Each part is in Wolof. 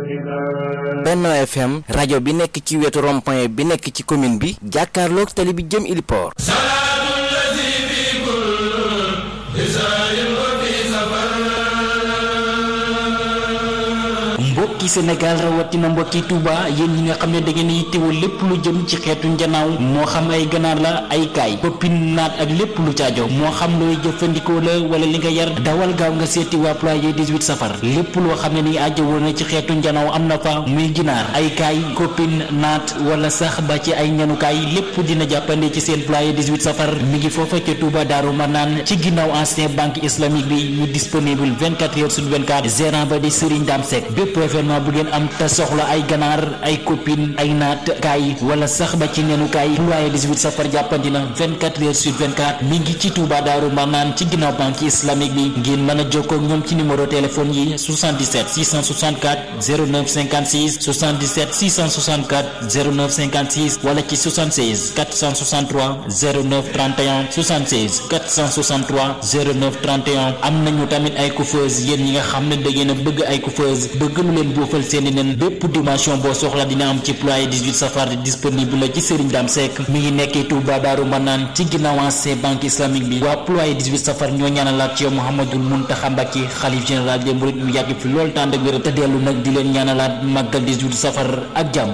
Benno FM rajo bi nekk ci wetu rond-point bi nekk ci commune bi jàkkaarloog tali bi jëm Iliport mbokki Sénégal rawatina mbokki Touba yéen ñi nga xam ne da ngeen yittewoo lépp lu jëm ci xeetu njanaaw moo xam ay ganaar la ay kaay koppin naat ak lépp lu caajo moo xam looy jëfandikoo la wala li nga yar dawal gaaw nga seeti waa ployé 18 safar lépp loo xam ne ni aajo woon na ci xeetu njanaaw am na fa muy ginaar ay kaay koppin naat wala sax ba ci ay ñanukaay lépp dina jàppande ci seen ployé 18 safar mi ngi foofa ca Touba Daaru Manaan ci ginnaaw ancien banque islamique bi ñu disponible 24 heures sur 24 gérant ba di Serigne Dame Seck bépp événement bu ngeen am te soxla ay ganaar ay copine ay naat kaay wala sax ba ci nenu kaay ployé 18 safar jàppandi na 24 heures sur 24 mi ngi ci Touba Daaru Manaan ci ginnaaw banque islamique bi ngeen mën a jokkoo ak ñoom ci numéro téléphone yi 77 664 09 56 77 664 09 56 wala ci 76 463 09 31 76 463 09 31 am nañu tamit ay coiffeuse yéen ñi nga xam ne da ngeen a bëgg ay coiffeuse bëgg lu leen boofal seeni nen bépp dimension boo soxla dina am ci ployé 18 safar disponible la ci Serigne Dame Seck mi ngi nekkee Touba Daaru Manaan ci ginnaaw ancien banque islamique bi waa ployé 18 safar ñoo ñaanalaat ci yow Mouhamadul Mountakha Mbacké xalif général des mourides mu yàgg fi lool tànd ak wér te dellu nag di leen ñaanalaat màggal 18 safar ak jàmm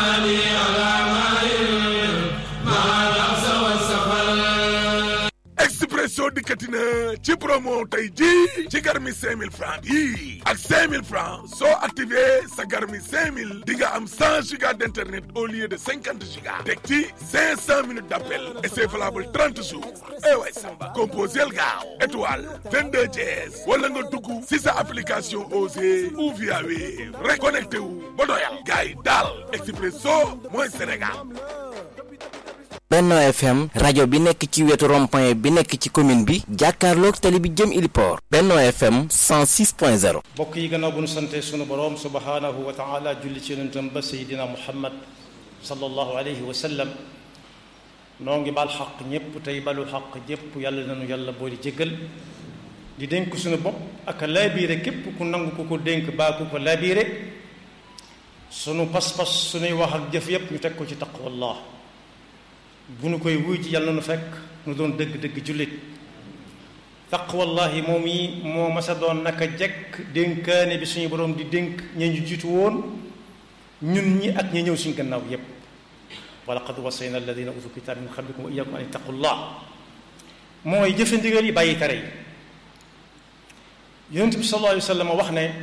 Expresso dikkati na ci promo tey ji ci garmi 5000 francs yi ak 5000 francs soo activé sa garmi 5000 di nga am 100 gigas d'internet au lieu de 50 gigas teg ci 500 minutes d'appel et c'est valable 30 jours eh way samba composel gaaw étoile 22 dièse wala nga dugg si sa application Osée ou via Wave rek connecté wu ba doyal gars yi daal Expresso mooy Sénégal Benno FM rajo bi nekk ci wetu rond-point bi nekk ci commune bi jàkkaarloog tali bi jëm Iliport Benno FM 106.0 mbokk yi gannaaw bu nu sante sunu boroom subhaanahu wa taala julli ci yonentam ba sayidina muhammad sallallahu alayhi wa sallam noo ngi baal xaq ñépp tey balu xaq ñépp yàlla nanu yàlla boole jéggal di dénk suñu bopp ak laabiire képp ku nangu ku ko dénk baa ku ko laabiire sunu pas-pas sunuy wax ak jëf yépp ñu teg ko ci taqwallah bu nu koy wuy ci yàlla nu fekk nu doon dëgg-dëgg jullit taqwallahi moom yi moo masa doon naka jekk dénkaane bi suñu boroom di dénk ña ñu jiitu woon ñun ñi ak ña ñëw suñu gannaaw yépp wa laqad wasayna alladina utu kitab min qablikum wa iyyakum an ittaqullah mooy jëfe ndigal yi bàyyi tere yi yonent bi sallallahu alayhi wa sallam wax ne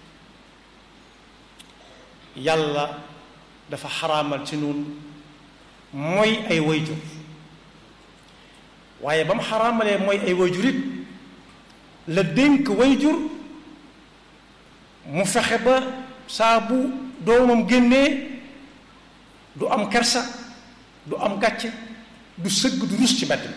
yàlla dafa xaraamal ci nun mooy ay wayjur waaye ba mu xaraamalee mooy ay wayjur it la dénk wayjur mu fexe ba saa bu doomam génnee du am kersa du am gàcce du sëgg du rus ci mbedd mi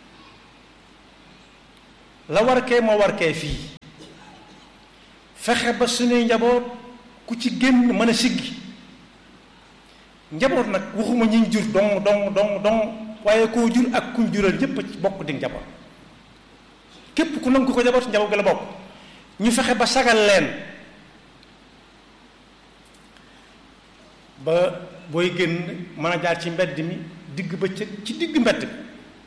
la war kee moo war kee fii fexe ba suñuy njaboot ku ci génn mën a siggi njaboot nag waxuma ñi jur dong dong dong dong waaye koo jur ak kuñ jural ñépp ci bokk di njaboot képp ku nangu ko njaboot njaboot gi la bokk ñu fexe ba sagal leen ba booy génn mën a jaar ci mbedd mi digg bëccëg ci digg mbedd mi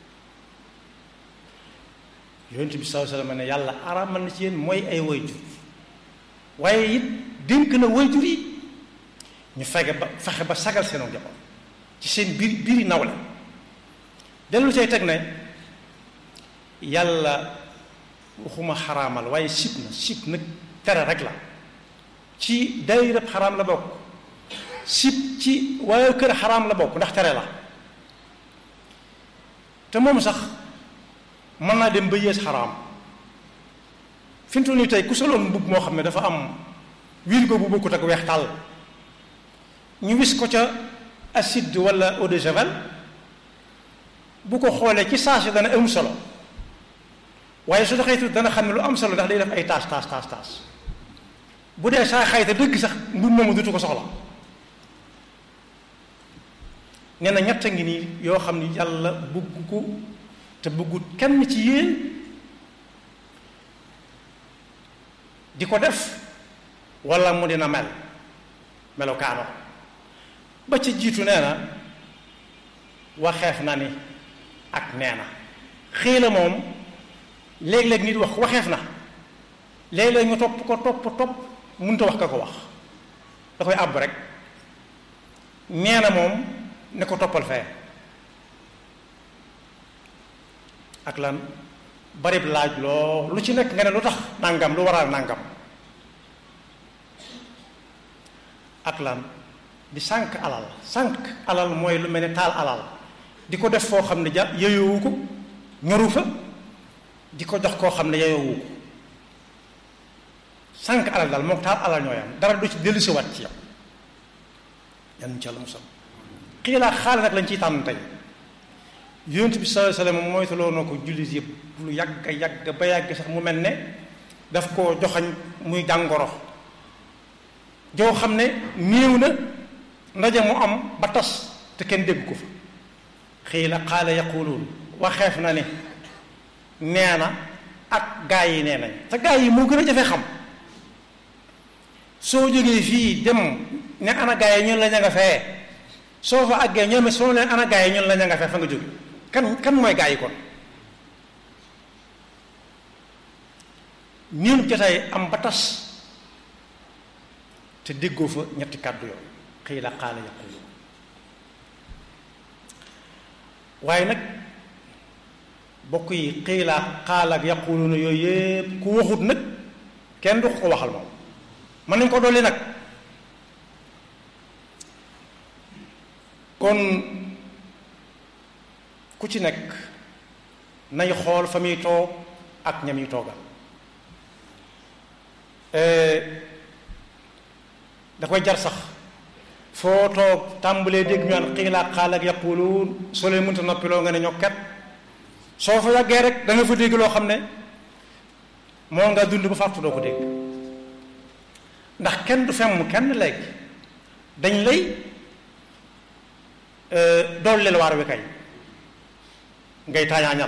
yonent bi sallallahu alayhi wasallam ne yàlla araamal na ci yéen mooy ay wayjur waaye it dénk na wayjur yi ñu fexe ba fexe ba sagal seenu njaboot ci seen biir biiri nawle dellu cay teg ne yàlla waxuma xaraamal waaye sib na sib nag tere rek la ci daayirab xaraam la bokk sib ci waaye kër xaraam la bokk ndax tere la te moom sax mën naa dem ba yées xaraam fi mu toll nii tey ku soloon mbubb moo xam ne dafa am wirgo bu bokkut ak weex tàll ñu wis ko ca acide wala eau de javel bu ko xoolee ci saa si dana am solo waaye su doxee tuuti dana xam ne lu am solo ndax day def ay taas taas taas taas bu dee saa xayta dëgg sax mbub moomu dutu ko soxla nee na ñett a ngi nii yoo xam ni yàlla bëgg ko te bëggut kenn ci yéen di ko def wala mu dina mel melokaano ba ci jiitu nee na waxeef na ni ak nee na xiila moom léeg-léeg nit wax waxeef na léeg-léeg ñu topp ko topp topp mënta wax ka ko wax da koy àbb rek nee na moom ne ko toppal fee ak lan barib laaj loo lu ci nekk nga ne lu tax nangam lu waral nangam ak lan di sànq alal sànq alal mooy lu mel ne taal alal di ko def foo xam ne ja yeyoowu ko ñoru fa di ko jox koo xam ne yeyoowu ko sànq alal daal moom taal alal ñooy am dara du ci dellusiwaat ci yow yan ci yàlla musal xiilaa xaale nag lañ ciy tànn tey yonent bi sallallahu alayhi wasallam moytuloo na ko jullit yëpp lu yàgg yàgg ba yàgg sax mu mel ne daf koo joxañ muy jàngoro joo xam ne néew na ndaje mu am ba tas te kenn dégg ko fa xiila xaala yaquluun waxeef na ne nee na ak gaa yi nee nañ te gaa yi moo gën a jafe xam soo jógee fii dem ne ana gaa yi ñun la ña nga fee soo fa àggee ñoom soo leen ana gaa yi ñun la ña nga fee fa nga jóge kan kan mooy gaa yi kon ñun jotaay am ba tas te déggoo fa ñetti kàddu yooyu xiila xaala yaqulu waaye nag bokk yi xiila xaala ak yaqulu na yooyu yépp ku waxut nag kenn du ko waxal moom mën nañ ko dolli nag kon ku ci nekk nay xool fa muy toog ak ñam yi toogal da koy jar sax foo toog tàmbalee dégg ñu naan xiilaa xaal ak yaquluun soo leen mënta noppiloo nga ne ñokket soo fa yàggee rek da nga fa dégg loo xam ne moo nga dund ba fàttu doo ko dégg ndax kenn du femm kenn léegi dañ lay dooleel waar wi kay ngay taañaañal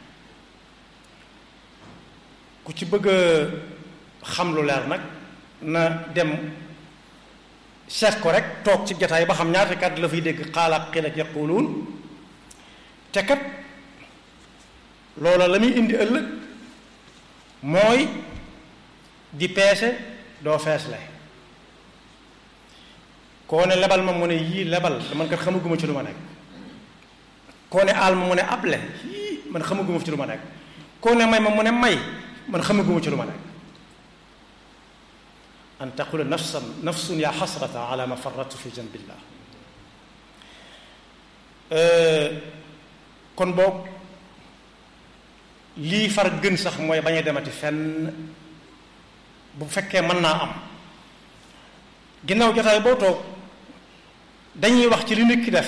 ku ci bëgg a xam lu leer nag na dem seet ko rek toog ci jataay ba xam ñaata kàddu la fiy dégg xaalaat xil ak yaquluun te kat loola la muy indi ëllëg mooy di peese doo fees le koo ne lebal ma mu ne yii lebal man kat xamaguma ci lu ma nekk koo ne aal ma mu ne able yii man xamaguma ci lu ma nekk koo ne may ma mu ne may man xamaguma ci lu ma nekk an taqula nafsan nafsun yaa xasrata ala ma farratu fi janbillah kon boog lii far gën sax mooy bañ a demati fenn bu fekkee mën naa am ginnaaw jotaay boo toog dañuy wax ci li nit ki def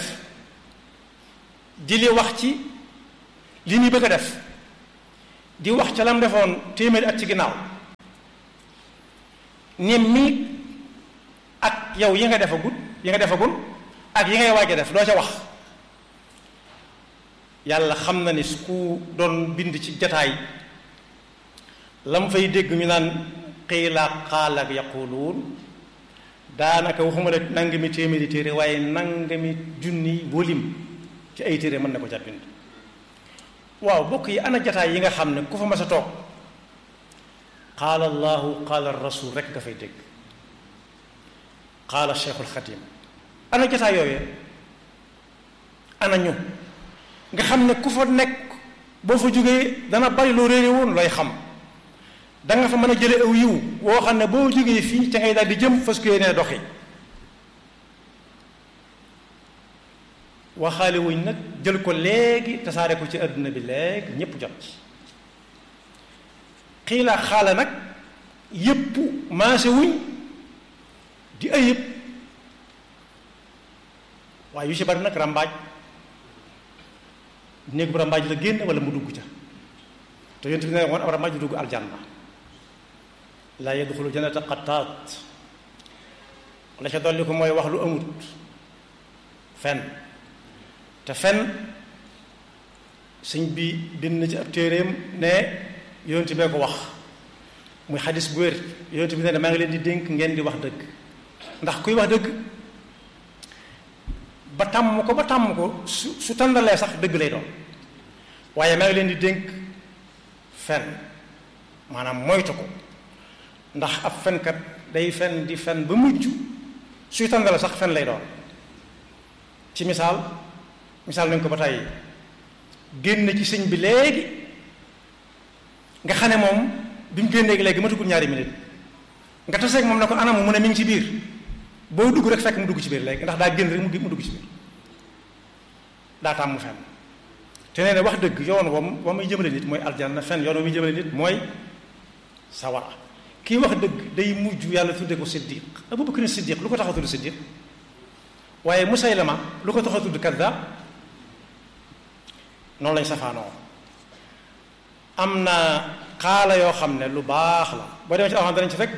di li wax ci li ñuy bëgg a def di wax ca lam defoon téeméeri at ci ginnaaw ne mi ak yow yi nga defagul yi nga defagul ak yi ngay waaj a def doo ca wax yàlla xam na ni su ku doon bind ci jataay lam fay dégg ñu naan xiila xaal ak yaquluun daanaka waxuma la nangami téeméeri téere waaye nangami junni wolim ci ay téere mën na ko ca bind waaw bokk yi ana jataay yi nga xam ne ku fa mas a toog qaala allahu qaala rasul rek nga fay dégg qaala cheikhul xadim ana jataay yooyee ana ñu nga xam ne ku fa nekk boo fa jógee dana bari loo réere woon looy xam da nga fa mën a jële aw yiw woo xam ne boo jógee fii ca ngay daal di jëm fas ko yéenee doxi waxaale wuñ nag jël ko léegi tasaare ko ci àdduna bi léegi ñépp jot ci xiilaa xaala nag yépp maase wuñ di ayib waaye yu ci bari nag ràmbaaj néeg bu ràmbaaj la génn wala mu dugg ca te yonent bi ne woon ab ràmbaaj du dugg aljanna laa yadxulu jannata qattaat la ca dolli ko mooy wax lu amut fen te fen sëñ bi bind na ci ab téeréem ne yonent bee ko wax muy xadis bu wér yonent bi ne maa ngi leen di dénk ngeen di wax dëgg ndax kuy wax dëgg ba tàmm ko ba tàmm ko su su tàndalee sax dëgg lay doon waaye maa ngi leen di dénk fen maanaam moytu ko ndax ab fenkat day fen di fen ba mujj suy tàndale sax fen lay doon ci misaal misaal nañ ko ba tey génn ci sëñ bi léegi nga xam ne moom bi mu génnee léegi matugul ñaari minute nga taseeg moom ne ko anam mu ne mi ngi ci biir boo dugg rek fekk mu dugg ci biir léegi ndax daa génn rek mu dugg ci biir daa tàmm mu fen te nee na wax dëgg yoon wam wa muy jëmale nit mooy aljanna fen yoon wa muy jëmale nit mooy sawara kii wax dëgg day mujj yàlla tudde ko siddiq abubakar siddiq lu ko tax a tudd siddiq waaye musaylama lu ko tax a tudd kaddaab noonu lañ safaanoo am na xaala yoo xam ne lu baax la boo demee ci alxam danañ ci fekk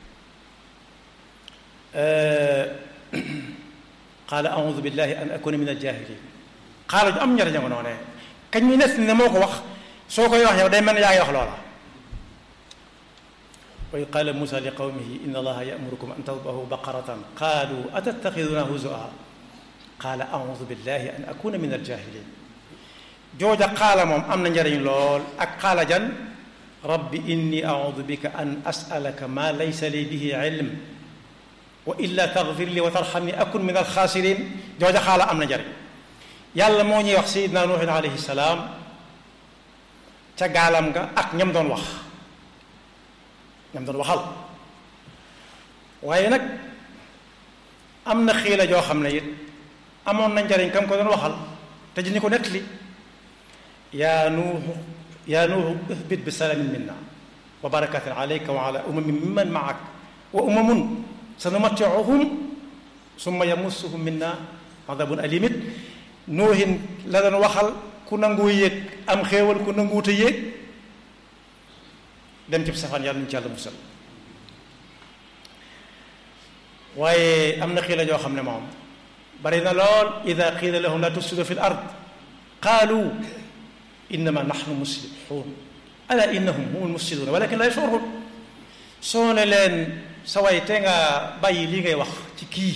qaala audu billahi an akuna min aljahilin xaala ju am njariñ nga noonee kañ mi nes ne moo ko wax soo koy wax yow day mel ne yaa ngi wax loola wa id qaala musa li qawmihi inna allaha yamurukum an tadbahu baqaratan qaalu atattaxiduna huzua qaala audu billahi an akuna min aljahilin jooja xaala moom am na njariñ lool ak xaala jan rabbi inni audu bika an asalaka ma laysa li bihi ilm wa illa taxfir li wa tarxamni akun min alxaasirin jooja xaala am na njariñ yàlla moo ñuy wax sayidna nuuhin alayhi salaam ca gaalam nga ak ñam doon wax ñam doon waxal waaye nag am na xiila joo xam ne it amoon na njariñ kam ko doon waxal te ji ñu ko nettali yaa nuuhu yaa nuuhu ihbit bi salaamin minna wa barakatin alayka wa ala umamin mimman maak wa umamun sanumattiuhum summa yamussuhum minna adabun alimit nuuhin la doon waxal ku nangu yéeg am xéewal ku nanguute yéeg dem ci safaan yàlla ñu ci yàlla musal waaye am na xiila joo xam ne moom bari na lool ida qiila lahum la tufsidu fi l ard qaalu innama nahnu muslihun ala innahum humul mufsiduna walakin la yashurun soo ne leen sa way te nga bàyyi lii ngay wax ci kii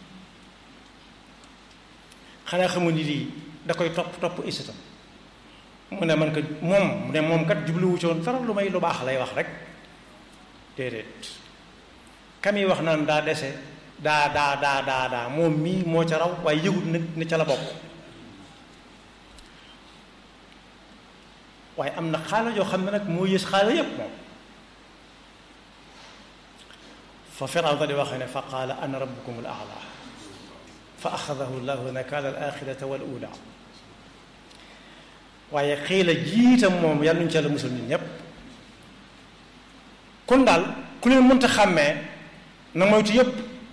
xanaa xamu ni lii da koy topp topp isitam mu ne man ko moom mu ne moom kat jubluwu ci woon dara lu may lu baax lay wax rek déedéet kami wax naan daa dese daa daa daa daa daa moom mii moo ca raw waaye yëgut nag ne ca la bokk waaye am na xaala yoo xam ne nag moo yées xaala yépp moom fa Firawna di waxee ne fa qaala ana rabbukum al aala fa axadahu llahu nakaala al axirata wal ula waaye xiila jiitam moom yàlla nuñu ca la musal ñun ñépp kon daal ku leen mënta xàmmee na moytu yépp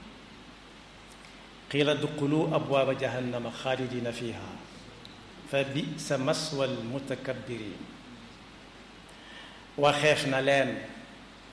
qiila duxulu abwaaba jahannama xaalidina fiha fa bisa maswa almutakabbirin waxeef na leen